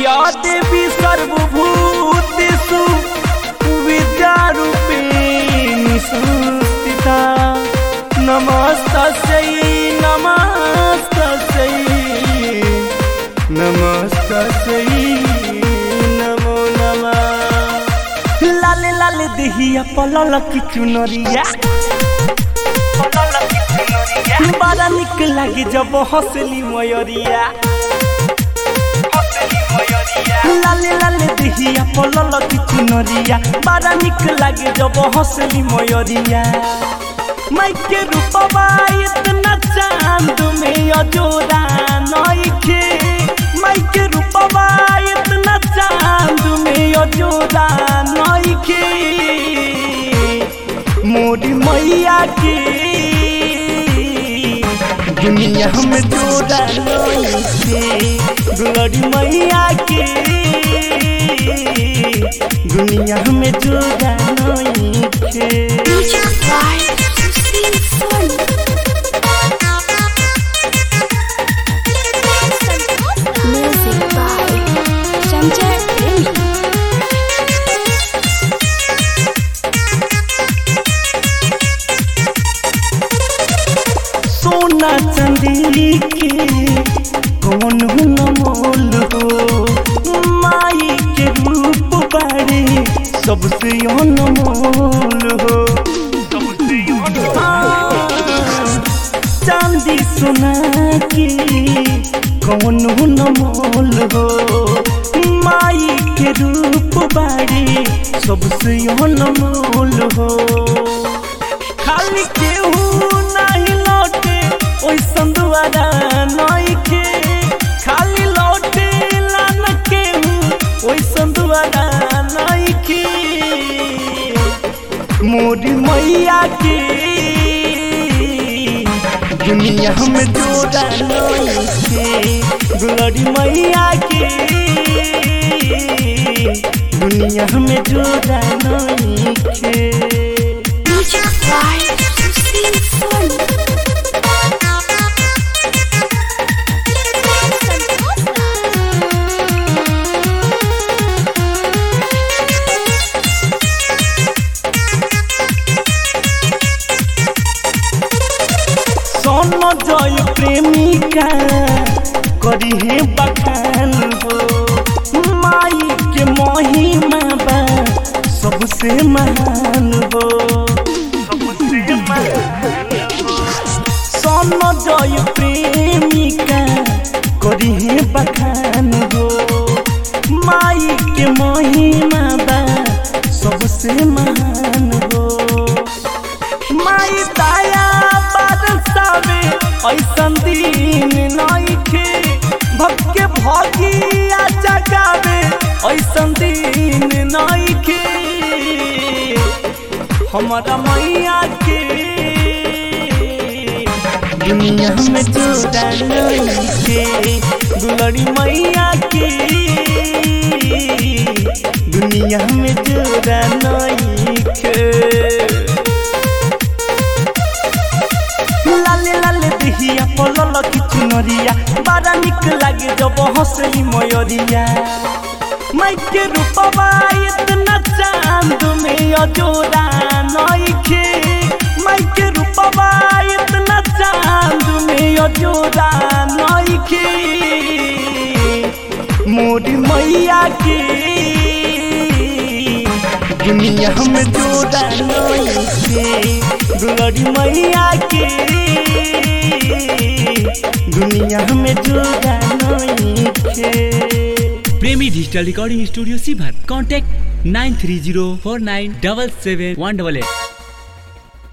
या देवी सर्वभूतेषु विद्यारूपिणी संस्थिता नमस्तस्यै नमस्तस्यै नमस्तस्यै नमो नमः लाले लाले देहिया पलल की चुनरिया बड़ा निक लागे जब हंसली मयरिया लाले लाले देहिया पलल की चुनरिया बड़ा निक लागे जब हंसली मयरिया माइके रूपवा इतना चांद में अजोरा नइखे माइके रूपवा इतना चांद में अजोरा नइखे मोरी मैया के दुनिया में जोड़ा नइखे गुलरी मैया के दुनिया में जोड़ा नइखे Music by Susil Sun. Music by Sanjay Premi. सोना चांदी के कौन मोल हो माई के रूप बारे सबसे अनमोल हो हाँ, चांदी सोना के कौन मोल हो माई के रूप बारे सबसे अनमोल हो खाली केहू नहीं लौटे ओइ संदुआरा नइखे खाली लौटे लान केहू ओइ संदुआरा नइखे मोरी मैया के दुनिया में जोड़ा नइखे गुलरी मैया के दुनिया में जोड़ा नइखे Music by Susil Sun. सोन जय प्रेमिका करी है बखान हो माई के महिमा बा सबसे महान हो सबसे महान सोन जय प्रेमिका करी है बखान हो माई के महिमा बा सबसे महान हो माई दया बरसावे ऐसन दिन नइखे भक्के भगिया जगावे ऐसन दिन नइखे हमारा मैया के दुनिया में जोड़ा नइखे दुलड़ी मैया के दुनिया में जोड़ा नइखे लाले लाले देहिया पलल की चुनरिया बड़ा निक लागे जब हंसली मयरिया माइके रूपवा इतना चांद में अजोरा नइखे माइके रूपवा इतना चांद में अजोरा नइखे मोरी मैया के दुनिया में जोड़ा नइखे दुलरी मैया के दुनिया में जोड़ा नइखे प्रेमी डिजिटल रिकॉर्डिंग स्टूडियो सीभर contact nine three zero four nine double seven one double at